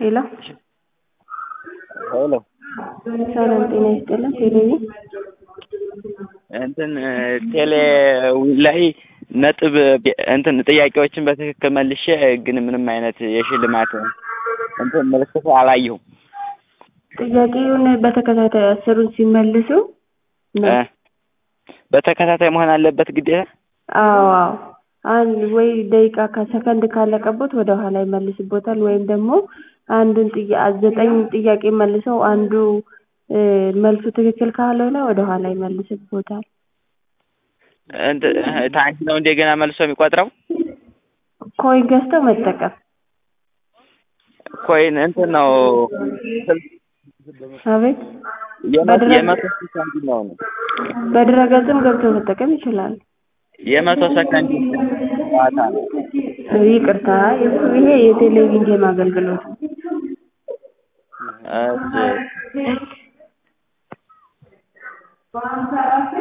ሄሎ ሄሎ ሰላም ጤና ይስጥልን። ቴሌቪ እንትን ቴሌ ላይ ነጥብ እንትን ጥያቄዎችን በትክክል መልሼ ግን ምንም አይነት የሽልማት እንትን ምልክት አላየሁም። ጥያቄውን በተከታታይ አስሩን ሲመልሱ እ በተከታታይ መሆን አለበት ግዴታ? አዎ አዎ አንድ ወይ ደቂቃ ከሰከንድ ካለቀቦት ወደ ኋላ ይመልስቦታል ወይም ደግሞ አንዱን ጥያ ዘጠኝ ጥያቄ መልሰው አንዱ መልሱ ትክክል ካልሆነ ወደ ኋላ ይመልስቦታል። እንትን ታንክ ነው እንደገና መልሶ የሚቆጥረው? ኮይን ገዝተው መጠቀም። ኮይን እንትን ነው አቤት የመቶ የመቶ ሰከንድ ነው ነው በድረገጽም ገብተው መጠቀም ይችላሉ። የመቶ ሰከንድ ጨዋታ ነው። ይቅርታ ይሄ የቴሌቪዥን ጌም አገልግሎት ነው። እሺ